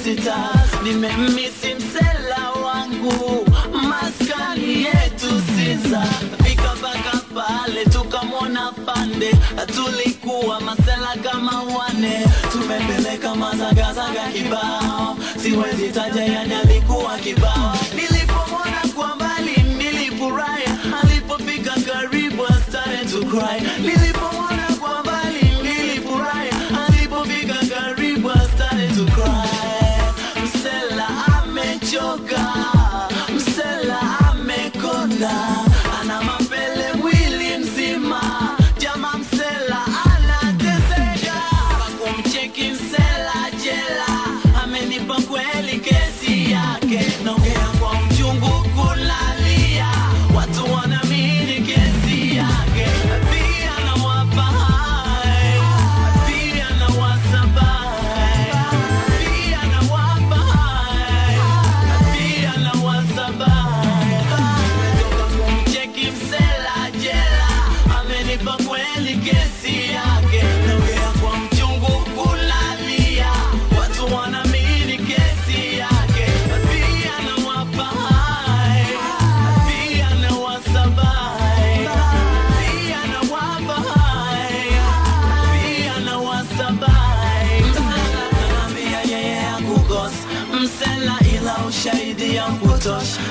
visitors nimemisi msela wangu maskani yetu Sinza fika mpaka pale tukamwona pande tulikuwa masela kama wane tumepeleka mazagazaga kibao siwezi taja yani alikuwa kibao nilipomwona kwa mbali nilifurahi alipofika karibu I started to cry nilipomwona kwa mbali nilifurahi alipofika karibu I started to cry msela amechoka msela amekonda ana mapele mwili mzima jama msela anateseka kumcheki msela jela amenipa kweli kesi yake naongea kwa mchungu kulalia watu wanaamini kesi yake pia nawapa hai pia nawasaba hai pia nawapa hai pia nawasaba hai Nimetoka kumcheki msela jela amenipa kweli kesi yake naongea kwa mchungu kulalia watu wanaamini kesi yake pia nawapa hai pia nawasaba hai pia nawapa hai pia nawasaba hai msela kanaambia yeye hakukosa msela ila ushahidi ya kutosha